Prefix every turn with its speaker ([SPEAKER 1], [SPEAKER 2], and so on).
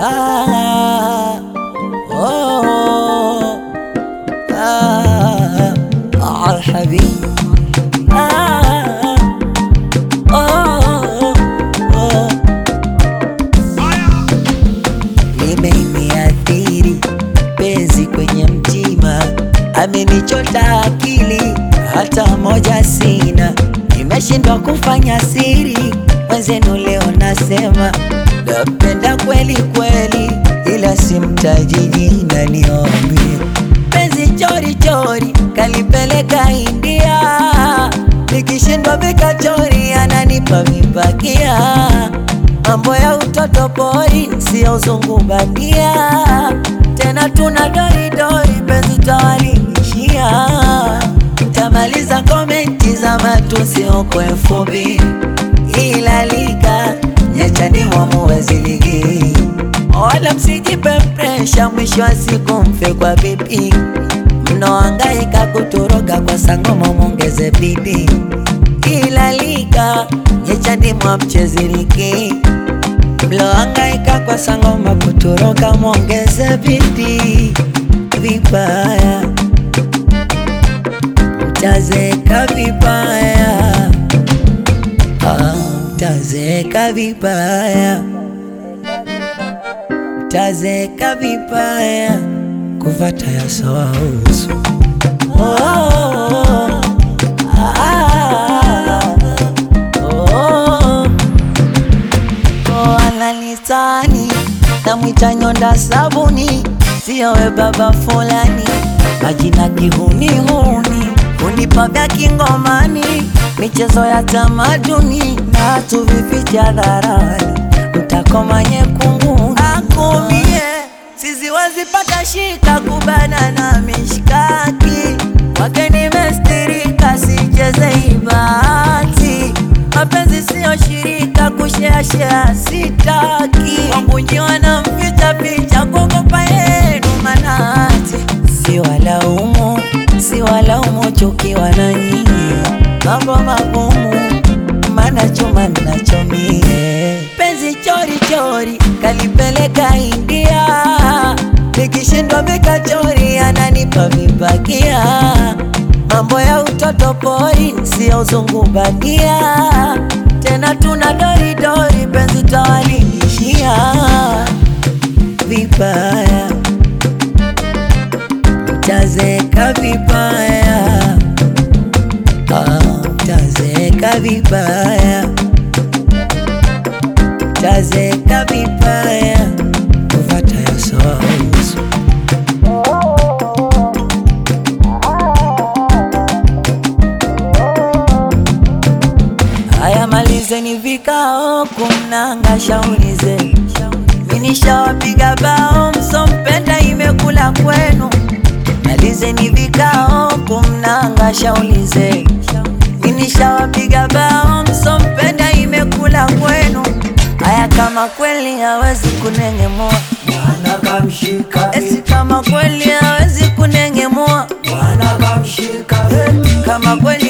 [SPEAKER 1] ah, oh, ah, ah, habibi ah, oh, oh. Limeniathiri penzi kwenye mtima, amenichota akili, hata moja sina, nimeshindwa kufanya siri. Mwenzenu leo nasema napenda kweli kweli, ila simtaji jina, niombe penzi chori chori, kalipeleka India, nikishindwa vikachori, ananipa vipakia mambo ya utoto pori, sio uzungu bandia. Tena tuna doridori, penzi tawalingishia. Tamaliza komenti za matusi huko elfu mbili ila liga nyachani mwamuwezi ligi, wala msijipe presha, mwisho wa siku mfe kwa bibi. Mnaohangaika kutoroka kwa sangoma, mwongeze bidii ila liga nyechani mwa mchezi ligi mlohangaika kwa sangoma kutoroka, mwongeze bidii. Vibaya mtazeka vibaya, Ah, mtazeka vibaya, mtazeka vibaya, kuvata ya sawa uso oh, ah, oh, oh, ananitani namwita nyonda sabuni, siyowe baba fulani, majina kihunihuni, unipa vya kingomani, michezo ya tamaduni na tuvificha hadharani, mtakoma nyekunguni akumie sisi wazipata shika kubana na mishkaki wake nimestirika, sicheze ibati mapenzi siyo shirika, kusheashea sitaki, wangunjiwa na mficha picha, kuogopa yenu manati, si walaumu, si walaumu, chukiwa na nyinyi, mambo magumu, mana chuma nachomie, penzi chori chori, kalipeleka India, nikishindwa vikachori, ananipa vipakia mambo ya utoto pori, sio uzungu bandia. Tena tuna doridori, penzi tawalingishia vibaya, mtazeka vibaya, Ah, mtazeka vibaya, mtazeka vibaya, kuvata ya sawa uso Haya, malizeni vikao kumnanga shauri zenu, minishawapiga bao, msompenda imekula kwenu. Malizeni vikao kumnanga shauri zenu, minishawapiga bao, msompenda imekula kwenu. Haya, kama kweli hawezi kunengemua,
[SPEAKER 2] Bwana kamshika,
[SPEAKER 1] esi kama kweli hawezi kunengemua,
[SPEAKER 2] Bwana kamshika,
[SPEAKER 1] kama kweli